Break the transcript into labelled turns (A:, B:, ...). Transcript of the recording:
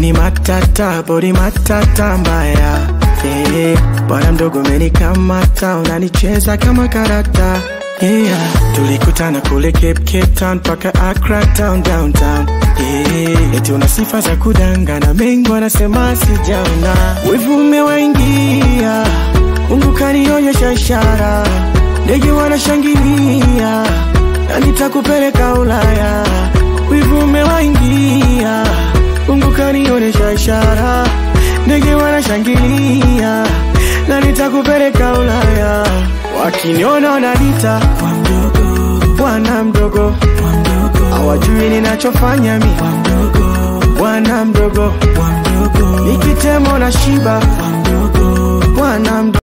A: ni matata bodi matata mbaya yeah. bwana mdogo umenikamata unanicheza kama karata yeah. tulikutana kule Cape, Cape Town paka Accra town downtown yeah. eti una sifa za kudangana mengi wanasema sijaona wivu umewaingia Mungu kanionyesha ishara ndege wanashangilia na nitakupeleka Ulaya wivu umewaingia Mungu kanionyesha ishara ndege wanashangilia na nitakupeleka Ulaya wakiniona wananiita bwana mdogo hawajui ninachofanya mi bwana mdogo nikitemo na shiba bwana